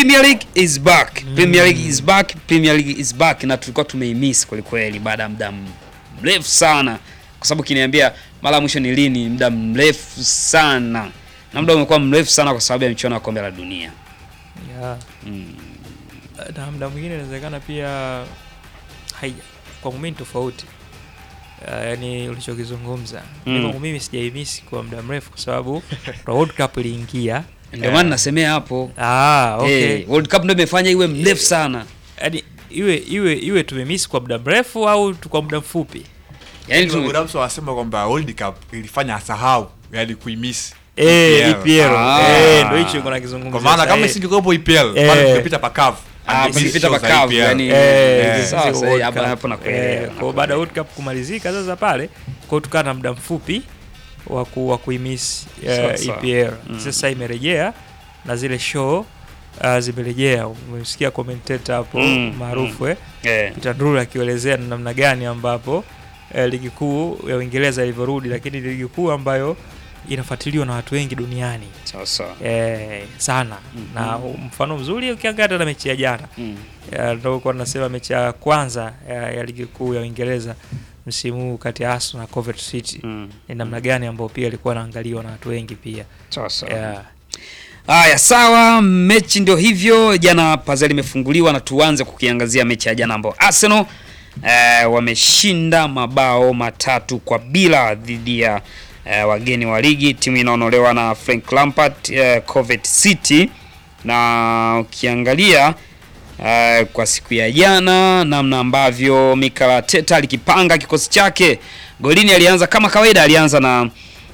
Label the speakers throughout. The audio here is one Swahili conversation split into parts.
Speaker 1: Premier League is back. Premier League is back. Premier League is back na tulikuwa tumeimiss kweli kweli baada ya muda mrefu sana. Kwa sababu kiniambia mara ya mwisho ni lini, muda mrefu sana. Na muda umekuwa mrefu sana kwa sababu ya michuano ya kombe la dunia.
Speaker 2: yeah.
Speaker 1: Mm.
Speaker 2: na muda mwingine inawezekana pia hai, kwangu mimi ni tofauti uh, yani ulichokizungumza
Speaker 1: Mm.
Speaker 2: mm. kwangu mimi sijaimisi kwa muda mrefu kwa sababu World Cup iliingia
Speaker 1: Ndio maana nasemea hapo.
Speaker 2: ah, okay.
Speaker 1: Eh, World Cup ndio imefanya iwe mrefu sana.
Speaker 2: yani iwe iwe iwe tumemisi kwa muda mrefu au tu kwa muda mfupi
Speaker 1: Yaani tu
Speaker 3: Ramso wanasema kwamba World Cup ilifanya asahau yani kuimiss
Speaker 2: eh
Speaker 3: EPL.
Speaker 2: EPL
Speaker 1: Ah.
Speaker 2: eh ndio hicho niko nakizungumzia
Speaker 3: Kwa maana
Speaker 2: sasa,
Speaker 3: kama
Speaker 2: eh.
Speaker 3: isingekuwepo EPL,
Speaker 2: Eh.
Speaker 3: bado tungepita pakavu.
Speaker 1: Ah,
Speaker 3: Angemiss
Speaker 1: pangepita
Speaker 3: show za
Speaker 1: pakavu,
Speaker 3: EPL.
Speaker 1: yani-
Speaker 2: Eh,
Speaker 1: Eh,
Speaker 2: hizi
Speaker 1: sawa,
Speaker 2: World
Speaker 1: sawa, hapa-
Speaker 2: Cup.
Speaker 1: hapo nakuelewa,
Speaker 2: Eh, kwa baada ya World Cup kumalizika sasa pale kwa tukaa na muda mfupi wa ku- wa kuimiss
Speaker 1: Sawa,
Speaker 2: uh,
Speaker 1: sawa.
Speaker 2: EPL
Speaker 1: Mm.
Speaker 2: sasa imerejea na zile show uh, zimerejea umemsikia commentator hapo
Speaker 1: Mm,
Speaker 2: maarufu eh
Speaker 1: eh.
Speaker 2: Peter Drury akielezea ni namna gani ambapo eh, ligi kuu ya Uingereza ilivyorudi lakini ni ligi kuu ambayo inafuatiliwa na watu wengi duniani
Speaker 1: Sawa sawa.
Speaker 2: eh, sana
Speaker 1: Mhm.
Speaker 2: na mfano mzuri ukiangalia hata na mechi ya jana
Speaker 1: Mm.
Speaker 2: Ya, ndo kwa nasema mechi ya kwanza ya, ya ligi kuu ya Uingereza msimu huu kati ya Arsenal na Coventry City
Speaker 1: Mm.
Speaker 2: ni namna gani ambao pia ilikuwa inaangaliwa na watu wengi pia
Speaker 1: Sawa sawa.
Speaker 2: yeah.
Speaker 1: Haya, sawa, mechi ndio hivyo. Jana pazia limefunguliwa na tuanze kukiangazia mechi ya jana ambao Arsenal eh, wameshinda mabao matatu kwa bila dhidi ya eh, wageni wa ligi, timu inaonolewa na Frank Lampard eh, Coventry City, na ukiangalia eh, kwa siku ya jana namna ambavyo Mikel Arteta alikipanga kikosi chake, golini alianza kama kawaida, alianza na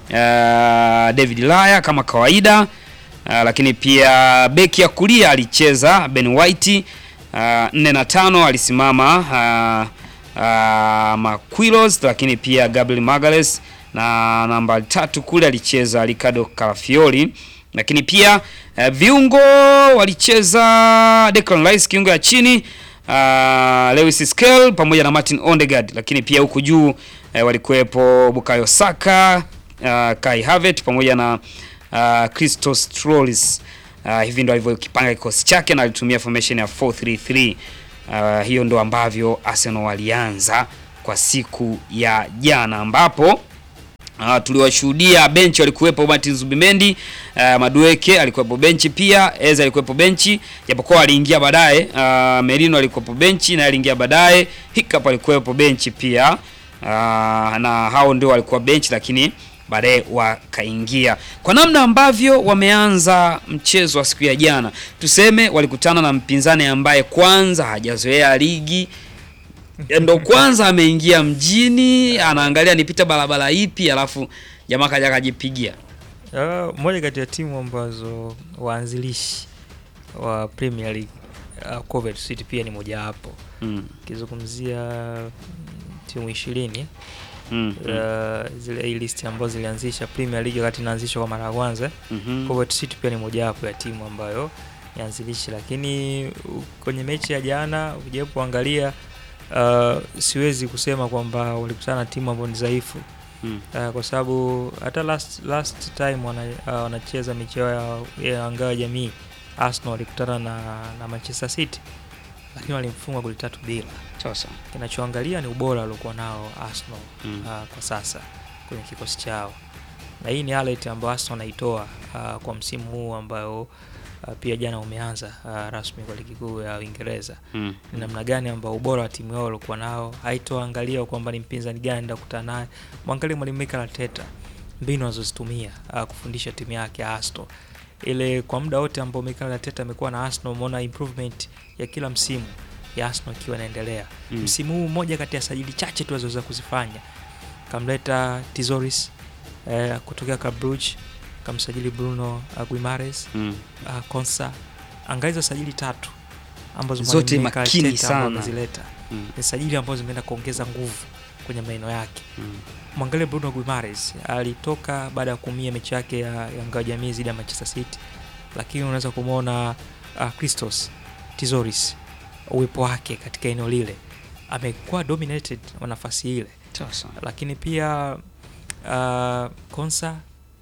Speaker 1: eh, David Laya kama kawaida. Uh, lakini pia beki ya kulia alicheza Ben White uh, nne na tano alisimama uh, uh, Maquilos, lakini pia Gabriel Magalhaes na namba tatu kule alicheza Ricardo Calafiori, lakini pia uh, viungo walicheza Declan Rice kiungo ya chini uh, Lewis Skelly pamoja na Martin Odegaard, lakini pia huku juu uh, walikuwepo Bukayo Saka uh, Kai Havertz pamoja na uh, Christos Trolis. Uh, hivi ndo alivyokipanga kikosi chake na alitumia formation ya 433. Uh, hiyo ndo ambavyo Arsenal walianza kwa siku ya jana ambapo Uh, tuliwashuhudia benchi walikuwepo Martin Zubimendi, uh, Madueke alikuwepo benchi pia, Eza alikuwepo benchi japokuwa aliingia baadaye. Uh, Merino alikuwepo benchi na aliingia baadaye. Hiccup alikuwepo benchi pia. Uh, na hao ndio walikuwa benchi lakini baadaye wakaingia. Kwa namna ambavyo wameanza mchezo wa siku ya jana, tuseme walikutana na mpinzani ambaye kwanza hajazoea ligi ndo kwanza ameingia mjini, anaangalia nipita barabara ipi, alafu jamaa kaja kajipigia.
Speaker 2: Uh, moja kati ya timu ambazo waanzilishi wa Premier League uh, Coventry City pia ni mojawapo
Speaker 1: Mm.
Speaker 2: ukizungumzia mm, timu ishirini
Speaker 1: Mm.
Speaker 2: uh, zile hii list ambazo zilianzisha Premier League wakati inaanzishwa kwa mara ya kwanza
Speaker 1: Mhm.
Speaker 2: Coventry City pia ni mojawapo ya timu ambayo ni anzilishi, lakini uh, kwenye mechi ya jana ukijaribu kuangalia uh, siwezi kusema kwamba walikutana na timu ambayo ni dhaifu
Speaker 1: Mm.
Speaker 2: uh, kwa sababu hata last, last time wana, uh, wanacheza mechi yao ya, ya ngao ya jamii Arsenal walikutana na, na Manchester City lakini walimfunga goli tatu bila.
Speaker 1: Sasa.
Speaker 2: Kinachoangalia ni ubora waliokuwa nao Arsenal
Speaker 1: Mm.
Speaker 2: uh, kwa sasa kwenye kikosi chao, na hii ni highlight ambayo Arsenal wanaitoa uh, kwa msimu huu ambayo uh, pia jana umeanza uh, rasmi kwa ligi kuu ya Uingereza
Speaker 1: Mm.
Speaker 2: ni namna gani ambao ubora wa timu yao walikuwa nao, haitoangalia kwamba ni mpinzani gani ndio kukutana naye. Mwangalie mwalimu Mikel Arteta, mbinu anazozitumia uh, kufundisha timu yake ya Arsenal. Ile kwa muda wote ambao Mikel Arteta amekuwa na Arsenal, umeona improvement ya kila msimu ya Arsenal ikiwa inaendelea.
Speaker 1: Mm.
Speaker 2: Msimu huu mmoja kati ya sajili chache tu alizoweza kuzifanya, kamleta Tizoris eh, kutokea Club Brugge, kamsajili Bruno uh, Guimaraes
Speaker 1: Mm.
Speaker 2: uh, Konsa, angalia hizo sajili tatu ambazo
Speaker 1: Zote
Speaker 2: mwalimu Mikel
Speaker 1: makini
Speaker 2: Arteta ambao
Speaker 1: sana.
Speaker 2: amezileta
Speaker 1: Mm.
Speaker 2: ni sajili ambazo zimeenda kuongeza nguvu kwenye maeneo yake.
Speaker 1: Mm.
Speaker 2: Mwangalie Bruno Guimaraes alitoka baada ya kuumia mechi yake ya, ya ngao jamii dhidi ya Manchester City, lakini unaweza kumwona uh, Christos Tizoris uwepo wake katika eneo lile amekuwa dominated wa nafasi ile,
Speaker 1: Sasa.
Speaker 2: lakini pia uh, Konsa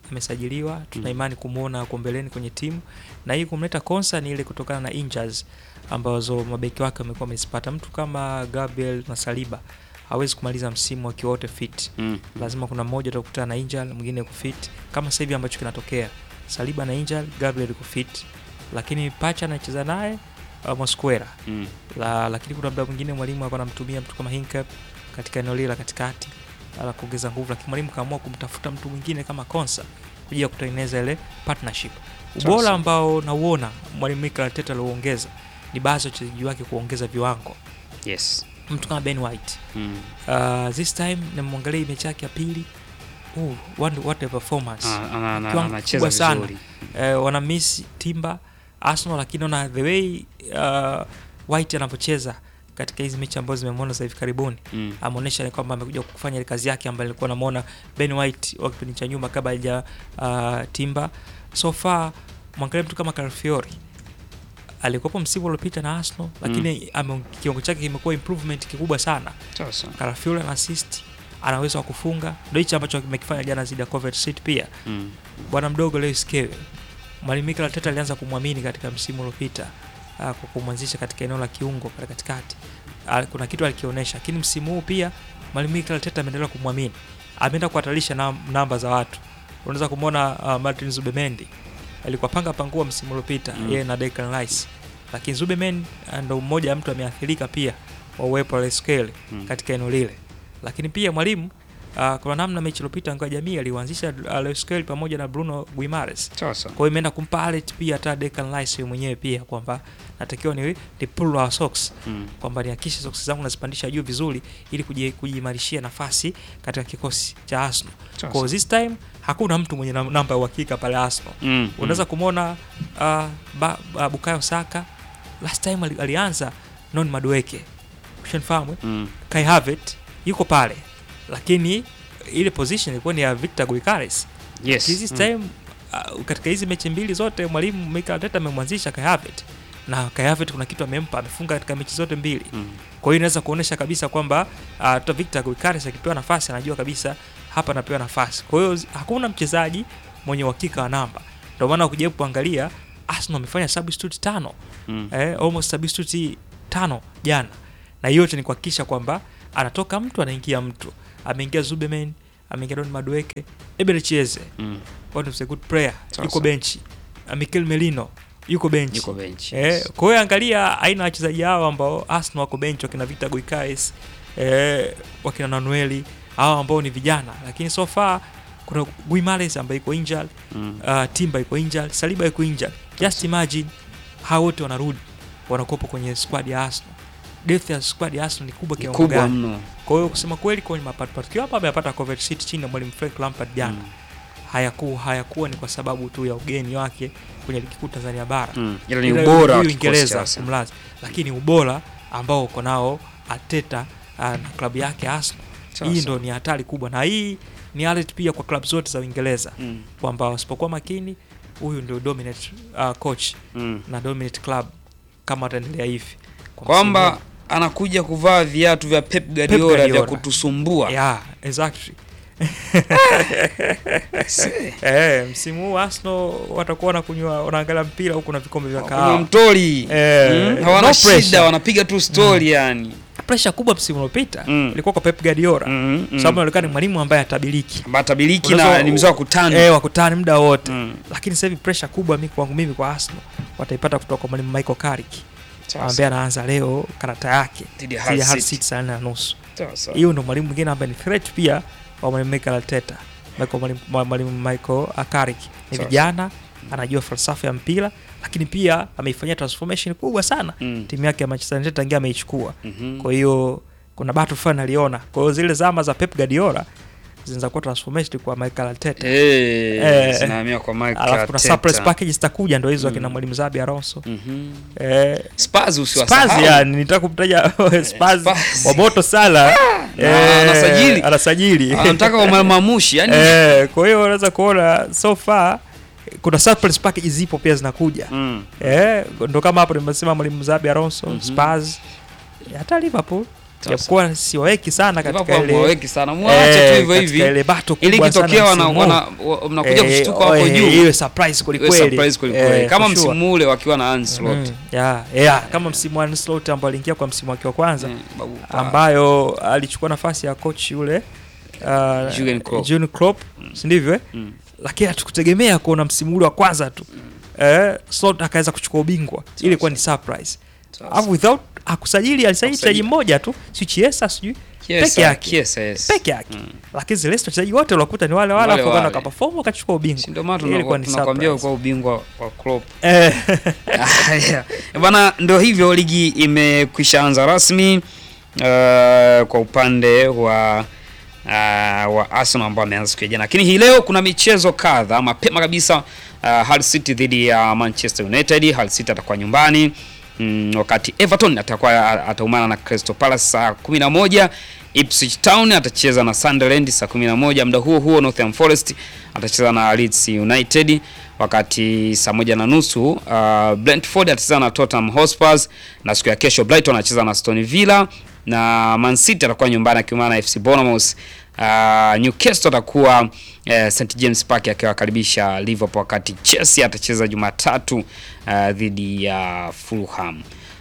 Speaker 2: amesajiliwa, tuna imani kumwona huko mbeleni kwenye timu, na hii kumleta Konsa ni ile kutokana na injuries ambazo mabeki wake wamekuwa wamezipata. Mtu kama Gabriel na Saliba hawezi kumaliza msimu wakiwa wote fit
Speaker 1: Mm.
Speaker 2: lazima kuna mmoja utakutana na injury mwingine kufit kama sasa hivi ambacho kinatokea Saliba na injury Gabriel kufit lakini Pacha anacheza naye uh, Mosquera
Speaker 1: Mm.
Speaker 2: la, lakini kuna muda mwingine mwalimu alikuwa anamtumia mtu kama Hinkap katika eneo lile la katikati ala kuongeza nguvu, lakini mwalimu kaamua kumtafuta mtu mwingine kama Konsa kuja ya kutengeneza ile partnership. Ubora
Speaker 1: Sasa.
Speaker 2: ambao nauona mwalimu Mikel Arteta aliuongeza ni baadhi ya wachezaji wake kuongeza viwango,
Speaker 1: Yes.
Speaker 2: mtu kama Ben White
Speaker 1: Mm.
Speaker 2: Uh, this time namwangalia hii mechi yake ya pili uh, what, what a performance
Speaker 1: Ah, ana- ana-
Speaker 2: Kiwango
Speaker 1: anacheza
Speaker 2: kikubwa sana.
Speaker 1: vizuri.
Speaker 2: uh, wana miss Timba Arsenal, lakini ona the way uh, White anavyocheza katika hizi mechi ambazo zimemwona za hivi karibuni
Speaker 1: Mm.
Speaker 2: ameonyesha ni kwamba amekuja kufanya ile kazi yake ambayo alikuwa namuona Ben White wa kipindi cha nyuma kabla haja uh, Timba. So far mwangalia mtu kama Calafiori alikuwepo msimu uliopita na Arsenal, lakini ame- kiwango chake kimekuwa improvement kikubwa sana.
Speaker 1: Sasa.
Speaker 2: Calafiori ana assist, ana uwezo wa kufunga, ndio hichi ambacho kimekifanya jana zidi ya Coventry City pia.
Speaker 1: Mm.
Speaker 2: Bwana mdogo Lewis Skelly, mwalimu Mikel Arteta alianza kumwamini katika msimu uliopita ah, kwa kumwanzisha katika eneo la kiungo pale katikati. Ah, Kuna kitu alikionyesha, lakini msimu huu pia mwalimu Mikel Arteta ameendelea kumwamini, ameenda kuhatarisha nam, namba za watu. Unaweza kumwona uh, Martin Zubemendi alikuwa panga pangua msimu uliopita
Speaker 1: Mm.
Speaker 2: yeye na Declan Rice, lakini Zubemendi ah, ndo mmoja ya mtu ameathirika pia wa uwepo wa Lewis Skelly
Speaker 1: Mm.
Speaker 2: katika eneo lile, lakini pia mwalimu uh, kuna namna mechi iliyopita ngao ya jamii aliuanzisha uh, Lewis Skelly pamoja na Bruno Guimares
Speaker 1: Sasa.
Speaker 2: kwa hiyo imeenda kumpa alert pia hata Declan Rice yeye mwenyewe pia kwamba natakiwa ni, ni pull our socks
Speaker 1: Mm.
Speaker 2: kwamba nihakikishe socks zangu nazipandisha juu vizuri ili kuji- kujiimarishia nafasi katika kikosi cha Arsenal. Kwa hiyo this time hakuna mtu mwenye nam- namba ya uhakika pale Arsenal.
Speaker 1: Mm.
Speaker 2: Unaweza kumwona uh, ba, uh, Bukayo Saka last time ali, alianza non Madueke. Ushanifahamu? eh?
Speaker 1: Mm.
Speaker 2: Kai Havertz yuko pale. Lakini ile position ilikuwa ni ya Victor Guikares.
Speaker 1: Yes.
Speaker 2: This
Speaker 1: Mm.
Speaker 2: time uh, katika hizi mechi mbili zote mwalimu Mikel Arteta amemwanzisha Kai Havertz na Kai Havertz kuna kitu amempa, amefunga katika mechi zote mbili.
Speaker 1: Mm.
Speaker 2: Kwa hiyo inaweza kuonesha kabisa kwamba uh, hata Victor Guikares akipewa nafasi anajua kabisa hapa anapewa nafasi. Kwa hiyo zi- hakuna mchezaji mwenye uhakika wa namba. Ndio maana ukijaribu kuangalia Arsenal wamefanya substitute tano
Speaker 1: Mm.
Speaker 2: eh, almost substitute tano jana, na yote ni kuhakikisha kwamba anatoka mtu anaingia mtu. Ameingia Zubemen, ameingia Don Madueke, Eberechieze
Speaker 1: Mm.
Speaker 2: what is a good player,
Speaker 1: Sasa.
Speaker 2: yuko benchi. Uh, Mikel Merino yuko benchi.
Speaker 1: Yuko bench.
Speaker 2: Eh, kwa hiyo angalia aina ya wachezaji hao ambao Arsenal wako bench, wakina Victor Guikares, eh, wakina Nanueli hao ambao ni vijana, lakini so far kuna Guimares ambaye iko injured,
Speaker 1: Mm.
Speaker 2: uh, Timba iko injured, Saliba iko injured. Just imagine hao wote wanarudi wanakopo kwenye squad ya Arsenal. Depth ya squad ya Arsenal ni kubwa
Speaker 1: Ni
Speaker 2: kiwango
Speaker 1: kubwa
Speaker 2: gani?
Speaker 1: mno.
Speaker 2: Kwa hiyo kusema kweli kwenye mapato pato hapa amepata Coventry City chini ya mwalimu Frank Lampard jana
Speaker 1: Mm.
Speaker 2: hayakuwa hayakuwa ni kwa sababu tu ya ugeni wake kwenye ligi kuu Tanzania bara
Speaker 1: Mm. Ila ni
Speaker 2: Ila
Speaker 1: ubora
Speaker 2: hii
Speaker 1: wa kikosi
Speaker 2: Uingereza
Speaker 1: cha Arsenal.
Speaker 2: kumlaza, lakini ubora ambao uko nao Arteta uh, na klabu yake Arsenal,
Speaker 1: Sawa,
Speaker 2: hii
Speaker 1: sawa.
Speaker 2: ndo ni hatari kubwa, na hii ni alert pia kwa klabu zote za Uingereza
Speaker 1: Mm.
Speaker 2: kwamba wasipokuwa makini, huyu ndio dominate uh, coach
Speaker 1: Mm.
Speaker 2: na dominate club kama wataendelea hivi Kwa
Speaker 1: Kwamba
Speaker 2: msimu
Speaker 1: anakuja kuvaa viatu vya Pep Guardiola vya
Speaker 2: Guardiola.
Speaker 1: kutusumbua.
Speaker 2: huu. yeah, exactly.
Speaker 1: Se.
Speaker 2: Eh, msimu huu Arsenal watakuwa wanakunywa wanaangalia mpira huku na vikombe vya
Speaker 1: Kuna
Speaker 2: kahawa.
Speaker 1: mtori.
Speaker 2: Eh,
Speaker 1: Mm. Hawana
Speaker 2: no
Speaker 1: shida,
Speaker 2: pressure.
Speaker 1: wanapiga tu story yani.
Speaker 2: Pressure kubwa msimu uliopita
Speaker 1: Mm.
Speaker 2: ilikuwa kwa Pep Guardiola.
Speaker 1: Mm.
Speaker 2: Sababu anaonekana ni mwalimu ambaye atabiliki.
Speaker 1: Batabiliki
Speaker 2: Unaweza-
Speaker 1: na ni mzee wa kutani.
Speaker 2: Eh, wakutani muda wote.
Speaker 1: Mm.
Speaker 2: Lakini sasa hivi pressure kubwa mimi kwangu mimi kwa Arsenal wataipata kutoka kwa mwalimu Michael Carrick
Speaker 1: Sawa,
Speaker 2: ambaye anaanza leo karata yake
Speaker 1: Dhidi ya
Speaker 2: dhidi
Speaker 1: Hull
Speaker 2: ya Hull
Speaker 1: City.
Speaker 2: City saa nne na nusu.
Speaker 1: sawa, sawa.
Speaker 2: Hiyo ndo mwalimu mwingine ambaye ni threat pia wa mwalimu Michael Arteta. Michael mwalimu mwa- mwalimu Michael Carrick ni
Speaker 1: Sawa,
Speaker 2: vijana, anajua falsafa ya mpira, lakini pia ameifanyia transformation kubwa sana
Speaker 1: Mm.
Speaker 2: timu yake ya Manchester United tangia ameichukua.
Speaker 1: Mhm.
Speaker 2: Kwa hiyo kuna battle fulani aliona. Kwa hiyo zile zama za Pep Guardiola zinaweza kuwa transformation kwa Michael Arteta.
Speaker 1: Eh,
Speaker 2: Eh,
Speaker 1: zinahamia kwa Mike
Speaker 2: Alafu kuna
Speaker 1: Arteta.
Speaker 2: surprise package zitakuja ndo hizo
Speaker 1: Mm.
Speaker 2: akina mwalimu Zabi Alonso.
Speaker 1: Mhm.
Speaker 2: Eh,
Speaker 1: Spurs usiwasahau.
Speaker 2: Spurs yani nitaka kumtaja Spurs
Speaker 1: Spurs.
Speaker 2: wa moto sana.
Speaker 1: Na anasajili.
Speaker 2: Anasajili.
Speaker 1: Anataka wamamamushi yani.
Speaker 2: Eh, kwa hiyo unaweza kuona so far kuna surprise package zipo pia zinakuja.
Speaker 1: Mm.
Speaker 2: Eh, ndo kama hapo nimesema mwalimu Zabi Alonso,
Speaker 1: Mhm.
Speaker 2: Spurs, hata Liverpool japokuwa siwaweki sana katika
Speaker 1: Liverpool
Speaker 2: ile
Speaker 1: mwaweki sana mwache tu hivyo
Speaker 2: katika
Speaker 1: hivi
Speaker 2: ile battle
Speaker 1: ili
Speaker 2: kubwa sana
Speaker 1: kitokea wana,
Speaker 2: msimu
Speaker 1: wana,
Speaker 2: huu.
Speaker 1: wa- mnakuja
Speaker 2: Eh,
Speaker 1: kushtuka hapo
Speaker 2: eh,
Speaker 1: juu
Speaker 2: iwe surprise
Speaker 1: Iwe
Speaker 2: kwelikweli
Speaker 1: surprise kweli kweli.
Speaker 2: Eh,
Speaker 1: kama
Speaker 2: for sure.
Speaker 1: msimu ule wakiwa na Ancelotti
Speaker 2: Mm, yeah, yeah, kama msimu wa Ancelotti ambao aliingia kwa msimu wake wa kwanza
Speaker 1: Eh, babu pa.
Speaker 2: ambayo alichukua nafasi ya coach yule uh,
Speaker 1: Jurgen Klopp.
Speaker 2: Jurgen Klopp, si ndivyo eh?
Speaker 1: Mm.
Speaker 2: lakini hatukutegemea kuona msimu ule wa kwanza tu eh, Slot akaweza kuchukua ubingwa ili ilikuwa ni surprise
Speaker 1: Sasa.
Speaker 2: alafu without hakusajili alisajili
Speaker 1: Hakusajili.
Speaker 2: mchezaji mmoja tu si Chiesa sijui
Speaker 1: Chiesa,
Speaker 2: peke yake.
Speaker 1: Chiesa, yes.
Speaker 2: peke yake
Speaker 1: Mm.
Speaker 2: lakini zile wachezaji wote waliokuta ni wale wale
Speaker 1: Wale
Speaker 2: alafu
Speaker 1: wale.
Speaker 2: wakaenda wakaperform wakachukua ubingwa
Speaker 1: Si ndio maana
Speaker 2: Ile ilikuwa
Speaker 1: tuna-
Speaker 2: ni
Speaker 1: tunakwambia
Speaker 2: surprise.
Speaker 1: kwa ubingwa wa Klopp
Speaker 2: eh,
Speaker 1: Haya. bana ndio hivyo ligi imekwisha anza rasmi uh, kwa upande wa uh, wa Arsenal ambao ameanza siku ya jana, lakini hii leo kuna michezo kadha mapema kabisa. Uh, Hull City dhidi ya Manchester United. Hull City atakuwa nyumbani mm, wakati Everton atakuwa ataumana na Crystal Palace saa 11. Ipswich Town atacheza na Sunderland saa 11. Muda huo huo Nottingham Forest atacheza na Leeds United wakati saa moja na nusu uh, Brentford atacheza na Tottenham Hotspur, na siku ya kesho Brighton anacheza na Aston Villa na Man City atakuwa nyumbani akiumana na FC Bournemouth. Uh, Newcastle atakuwa uh, St James Park akiwakaribisha Liverpool, wakati Chelsea atacheza Jumatatu uh, dhidi ya Fulham.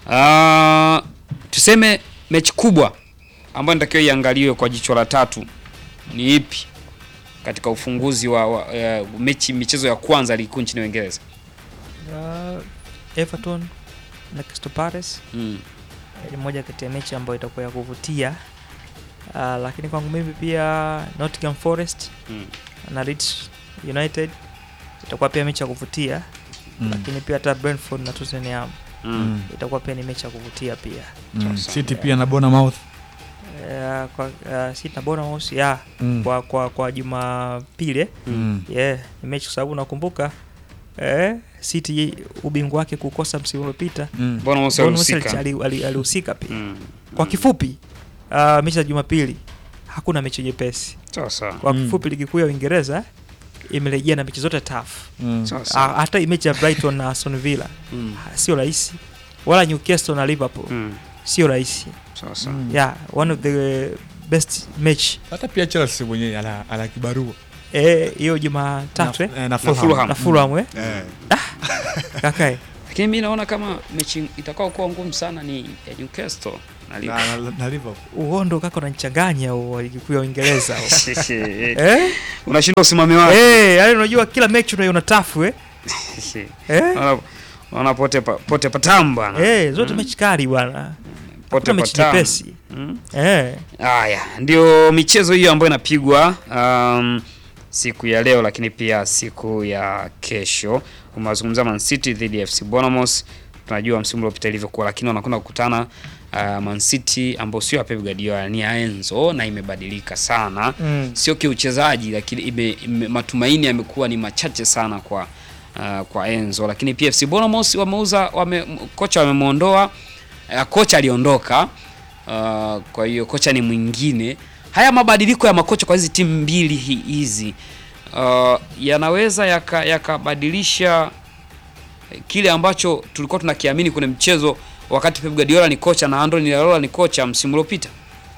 Speaker 1: Uh, tuseme mechi kubwa ambayo inatakiwa iangaliwe kwa jicho la tatu ni ipi katika ufunguzi wa, wa uh, mechi michezo ya kwanza ligi kuu nchini Uingereza?
Speaker 2: uh, Everton na Crystal Palace
Speaker 1: Mm.
Speaker 2: ni moja kati ya mechi ambayo itakuwa ya kuvutia uh, lakini kwangu mimi pia Nottingham Forest
Speaker 1: Mm.
Speaker 2: na Leeds United itakuwa pia mechi ya kuvutia
Speaker 3: Mm.
Speaker 2: lakini pia hata Brentford na Tottenham
Speaker 1: Mm.
Speaker 2: itakuwa pia ni mechi ya kuvutia pia
Speaker 3: Mm.
Speaker 1: Sasa.
Speaker 3: City pia na Bournemouth.
Speaker 2: uh, kwa uh, City na Bournemouth ya
Speaker 3: Mm.
Speaker 2: kwa kwa kwa Jumapili eh,
Speaker 3: Mm.
Speaker 2: yeah, ni mechi kwa sababu nakumbuka eh, City ubingwa wake kukosa msimu uliopita
Speaker 3: Mm.
Speaker 1: Bournemouth
Speaker 2: Bournemouth
Speaker 1: walihusika.
Speaker 2: ali- ali- alihusika pia
Speaker 1: Mm.
Speaker 2: kwa kifupi uh, mechi za Jumapili hakuna mechi nyepesi.
Speaker 1: Sasa.
Speaker 2: Kwa
Speaker 3: Mm.
Speaker 2: kifupi, ligi kuu ya Uingereza imerejea na mechi zote tough.
Speaker 3: Mm.
Speaker 1: Sasa.
Speaker 2: Ah, hata hii mechi ya Brighton na Aston Villa
Speaker 1: Mm.
Speaker 2: ah, sio rahisi, wala Newcastle na Liverpool
Speaker 1: Mm.
Speaker 2: sio rahisi.
Speaker 1: Sasa.
Speaker 3: Mm.
Speaker 2: Yeah, one of the best match
Speaker 3: Hata pia Chelsea mwenyewe ana, ana kibarua
Speaker 2: eh, hiyo Jumatatu eh,
Speaker 3: na, eh, na
Speaker 1: Fulham.
Speaker 3: Fulham.
Speaker 2: na Fulham eh,
Speaker 3: Eh.
Speaker 2: kakae
Speaker 1: Lakini mimi naona kama mechi itakao kuwa ngumu sana ni ya Newcastle na Liverpool.
Speaker 3: na, na, na Liverpool.
Speaker 2: uondo kaka unanichanganya huo wa ligi kuu ya Uingereza huo.
Speaker 1: Eh,
Speaker 2: eh,
Speaker 1: Unashinda usimame wake.
Speaker 2: eh, yani unajua kila mechi unaiona tafu eh, eh,
Speaker 1: Wana- Wana pote pa, pote patam bwana.
Speaker 2: eh, zote
Speaker 1: Mm.
Speaker 2: mechi kali bwana,
Speaker 1: Pote
Speaker 2: kuna mechi
Speaker 1: patam.
Speaker 2: nyepesi
Speaker 1: Mm.
Speaker 2: eh.
Speaker 1: Haya, ndio michezo hiyo ambayo inapigwa um, siku ya leo, lakini pia siku ya kesho. Umezungumza Man City dhidi ya FC Bournemouth. Tunajua msimu uliopita ilivyokuwa, lakini wanakwenda kukutana uh, Man City ambao sio ya Pep Guardiola, ni ya Enzo na imebadilika sana
Speaker 2: Mm.
Speaker 1: sio kiuchezaji lakini ime, ime, matumaini yamekuwa ni machache sana kwa uh, kwa Enzo, lakini pia FC Bournemouth wameuza wame, m- kocha wamemuondoa uh, kocha aliondoka uh, kwa hiyo kocha ni mwingine. Haya mabadiliko ya makocha kwa hizi timu mbili hi- hizi uh, yanaweza yaka- yakabadilisha kile ambacho tulikuwa tunakiamini kwenye mchezo wakati Pep Guardiola ni kocha na Andoni Iraola ni kocha msimu uliopita.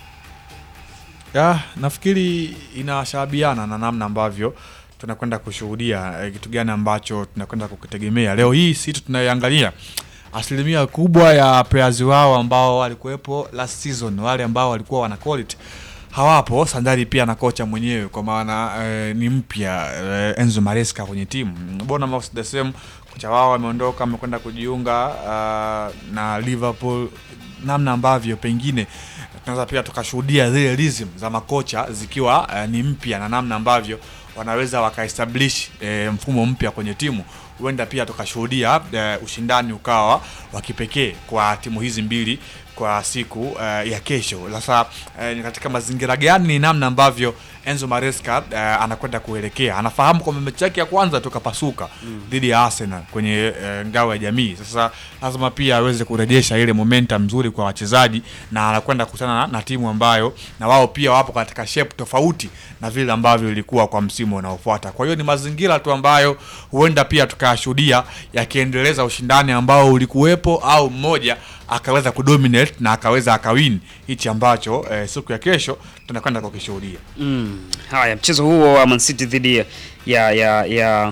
Speaker 3: Ya, nafikiri inashabiana na namna ambavyo tunakwenda kushuhudia eh, kitu gani ambacho tunakwenda kukitegemea leo hii. Si tunayoangalia asilimia kubwa ya players wao ambao walikuwepo last season, wale ambao walikuwa wana quality hawapo sandali pia na kocha mwenyewe kwa maana eh, ni mpya eh, Enzo Maresca kwenye timu. Bournemouth the same, kocha wao ameondoka amekwenda kujiunga uh, na Liverpool, namna ambavyo pengine tunaweza pia tukashuhudia zile rhythm za makocha zikiwa eh, ni mpya na namna ambavyo wanaweza wakaestablish eh, mfumo mpya kwenye timu huenda pia tukashuhudia eh, ushindani ukawa wa kipekee kwa timu hizi mbili kwa siku eh, ya kesho. Sasa eh, ni katika mazingira gani, ni namna ambavyo Enzo Maresca eh, anakwenda kuelekea. Anafahamu kwamba mechi yake ya kwanza tukapasuka dhidi ya Arsenal kwenye eh, ngao ya jamii. Sasa lazima pia aweze kurejesha ile momentum nzuri kwa wachezaji, na anakwenda kukutana na, na timu ambayo na wao pia wapo katika shape tofauti na vile ambavyo ilikuwa kwa msimu unaofuata. Kwa hiyo ni mazingira tu ambayo huenda pia tukayashuhudia yakiendeleza ushindani ambao ulikuwepo au mmoja akaweza kudominate na akaweza akawin hichi ambacho eh, siku ya kesho tunakwenda kukishuhudia.
Speaker 1: Mm. Haya, mchezo huo wa Man City dhidi ya ya ya ya,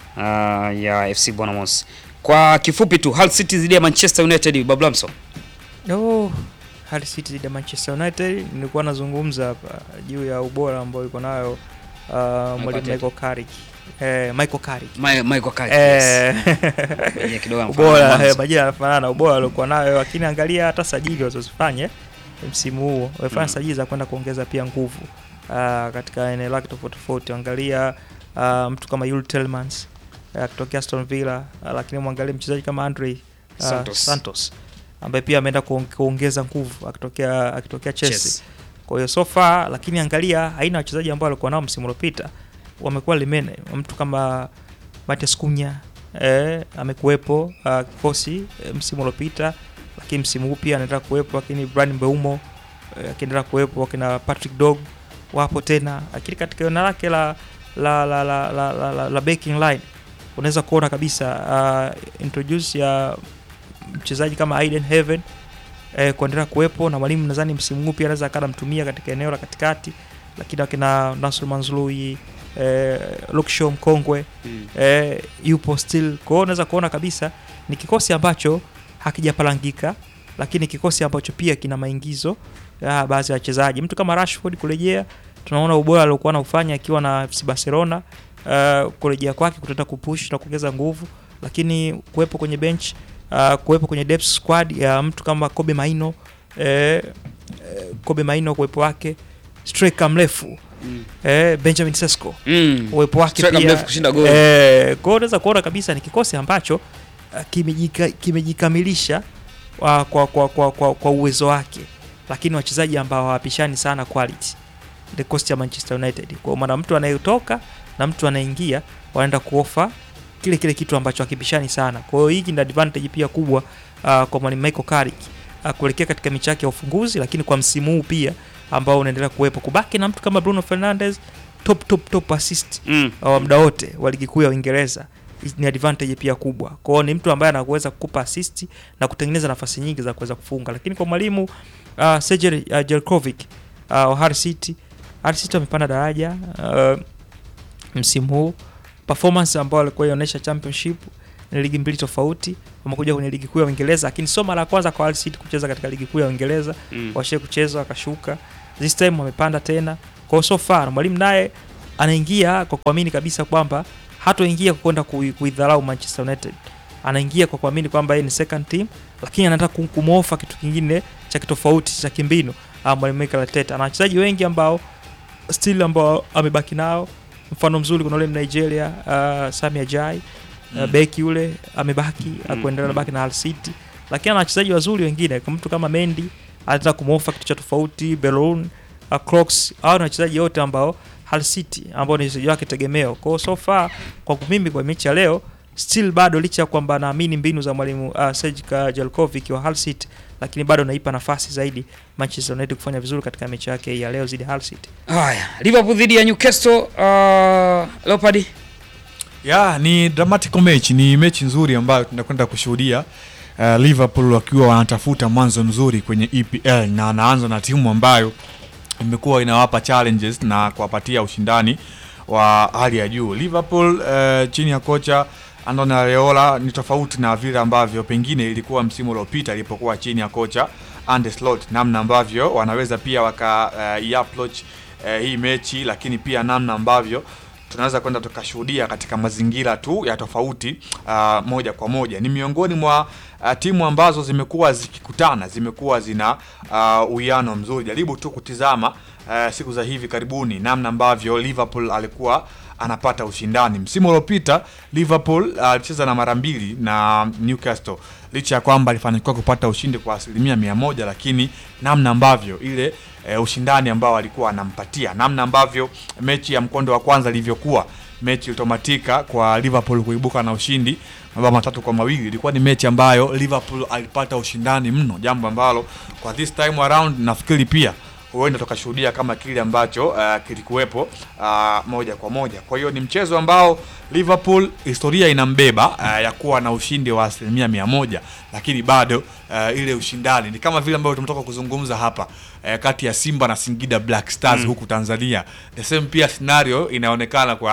Speaker 1: uh, ya FC Bournemouth. Kwa kifupi tu Hull City dhidi ya Manchester United Bablamso.
Speaker 2: Oh, Hull City dhidi ya Manchester United nilikuwa nazungumza hapa juu ya ubora ambao yuko nayo uh, mwalimu
Speaker 1: Arteta.
Speaker 2: Michael Carrick. Eh, Michael Carrick.
Speaker 1: Ma- Michael Carrick. yes.
Speaker 2: Eh,
Speaker 1: Mwenye kidogo anafanana na
Speaker 2: ubora
Speaker 1: Mwanza.
Speaker 2: eh, majina yanafanana ubora aliokuwa nayo, lakini angalia hata sajili walizozifanya msimu huo wamefanya
Speaker 1: Mm.
Speaker 2: sajili za kwenda kuongeza pia nguvu uh, katika eneo lake tofauti tofauti. Angalia uh, mtu kama Yul Tielemans uh, akitokea Aston Villa uh, lakini mwangalie mchezaji kama Andre uh,
Speaker 1: Santos.
Speaker 2: Santos, ambaye pia ameenda kuong- kuongeza nguvu akitokea akitokea Chelsea.
Speaker 1: Chelsea.
Speaker 2: Kwa hiyo so far, lakini angalia aina ya wachezaji ambao walikuwa nao msimu uliopita wamekuwa limene. Mtu kama Matias Cunha eh, amekuwepo uh, kikosi eh, msimu uliopita, lakini msimu huu pia anaendelea kuwepo, lakini Bryan Mbeumo eh, akiendelea kuwepo, wakina Patrick Dog wapo tena, lakini katika eneo lake la la la la, la, la, la, la backing line unaweza kuona kabisa uh, introduce ya mchezaji kama Aiden Heaven eh, kuendelea kuwepo na mwalimu nadhani msimu huu pia anaweza akawa anamtumia katika eneo la katikati, lakini akina Nasr Manzlui eh, Luke Shaw mkongwe
Speaker 1: Mm.
Speaker 2: eh, yupo still. Kwa hiyo unaweza kuona kabisa ni kikosi ambacho hakijapalangika, lakini kikosi ambacho pia kina maingizo ya baadhi ya wachezaji. Mtu kama Rashford kurejea, tunaona ubora aliokuwa anaufanya akiwa na FC Barcelona. Uh, kurejea kwake kutaenda kupush na kuongeza nguvu, lakini kuwepo kwenye bench uh, kuwepo kwenye depth squad ya mtu kama Kobe Maino eh, eh, Kobe Maino kuwepo wake, striker mrefu
Speaker 1: Mm.
Speaker 2: eh, Benjamin Sesko
Speaker 1: Mm.
Speaker 2: uwepo wake
Speaker 1: Striker
Speaker 2: pia
Speaker 1: mrefu kushinda goli.
Speaker 2: eh, kwa hiyo unaweza kuona kabisa ni kikosi ambacho uh, kimejika, kimejikamilisha uh, kwa, kwa, kwa, kwa, kwa uwezo wake, lakini wachezaji ambao hawapishani sana quality the cost ya Manchester United. Kwa maana mtu anayetoka na mtu anaingia wanaenda kuofa kile kile kitu ambacho hakipishani sana. Kwa hiyo hiki ni advantage pia kubwa uh, kwa mwalimu Michael Carrick uh, kuelekea katika mechi yake ya ufunguzi, lakini kwa msimu huu pia ambao unaendelea kuwepo, kubaki na mtu kama Bruno Fernandes top top top assist
Speaker 1: Mm.
Speaker 2: wa muda wote wa ligi kuu ya Uingereza ni advantage pia kubwa. Kwa hiyo ni mtu ambaye anaweza kukupa assist na kutengeneza nafasi nyingi za kuweza kufunga. Lakini kwa mwalimu uh, Sergej uh, Jelkovic uh, wa Hull City, Hull City wamepanda daraja uh, msimu huu. Performance ambayo alikuwa inaonyesha championship ni ligi mbili tofauti, wamekuja kwenye ligi kuu ya Uingereza, lakini sio mara ya kwanza kwa Hull City kucheza katika ligi kuu ya Uingereza
Speaker 1: Mm.
Speaker 2: washie kucheza wakashuka, this time wamepanda tena. Kwa hiyo so far mwalimu naye anaingia kwa kuamini kabisa kwamba hatoingia kwa kwenda kui- kuidharau Manchester United, anaingia kwa kuamini kwamba yeye ni second team, lakini anataka kum- kumwofa kitu kingine cha kitofauti cha kimbinu. Ah, mwalimu Mikel Arteta ana wachezaji wengi ambao still ambao amebaki nao. Mfano mzuri kuna ule Nigeria uh, Sami Ajay uh,
Speaker 3: Mm.
Speaker 2: beki yule amebaki
Speaker 1: Mm.
Speaker 2: akuendelea baki na Hull City, lakini ana wachezaji wazuri wengine kama mtu kama Mendy anataka kumwofa kitu cha tofauti, Bellerin, uh, Crocs, hao ni wachezaji wote ambao Hull City ambao ni wachezaji wake tegemeo. Kwa hiyo so far kwa mimi kwa mechi ya leo still bado licha ya kwamba naamini mbinu za mwalimu uh, Sergej Jelkovic wa Hull City, lakini bado naipa nafasi zaidi Manchester United kufanya vizuri katika mechi yake hii ya leo dhidi ya Hull City.
Speaker 1: Haya, Liverpool dhidi ya Newcastle uh, Leopard.
Speaker 3: ya ni dramatical match, ni mechi nzuri ambayo tunakwenda kushuhudia uh, Liverpool wakiwa wanatafuta mwanzo mzuri kwenye EPL na anaanza na timu ambayo imekuwa inawapa challenges na kuwapatia ushindani wa hali ya juu. Liverpool uh, chini ya kocha Andoni Areola ni tofauti na vile ambavyo pengine ilikuwa msimu uliopita ilipokuwa chini ya kocha Arne Slot, namna ambavyo wanaweza pia waka uh, approach uh, hii mechi, lakini pia namna ambavyo tunaweza kwenda tukashuhudia katika mazingira tu ya tofauti uh, moja kwa moja. Ni miongoni mwa uh, timu ambazo zimekuwa zikikutana, zimekuwa zina uh, uwiano mzuri. Jaribu tu kutizama uh, siku za hivi karibuni namna ambavyo Liverpool alikuwa anapata ushindani. Msimu uliopita Liverpool alicheza uh, na mara mbili na Newcastle, licha ya kwamba alifanikiwa kupata ushindi kwa asilimia mia moja, lakini namna ambavyo ile e, ushindani ambao alikuwa anampatia, namna ambavyo mechi ya mkondo wa kwanza ilivyokuwa mechi ilitomatika kwa Liverpool kuibuka na ushindi mabao matatu kwa mawili. Ilikuwa ni mechi ambayo Liverpool alipata ushindani mno, jambo ambalo kwa this time around nafikiri pia huenda tukashuhudia kama kile ambacho uh, kilikuwepo uh, moja kwa moja. Kwa hiyo ni mchezo ambao Liverpool historia inambeba uh, ya kuwa na ushindi wa asilimia mia moja, lakini bado uh, ile ushindani ni kama vile ambavyo tumetoka kuzungumza hapa uh, kati ya Simba na Singida Black Stars huku Tanzania. The same pia scenario inaonekana kwa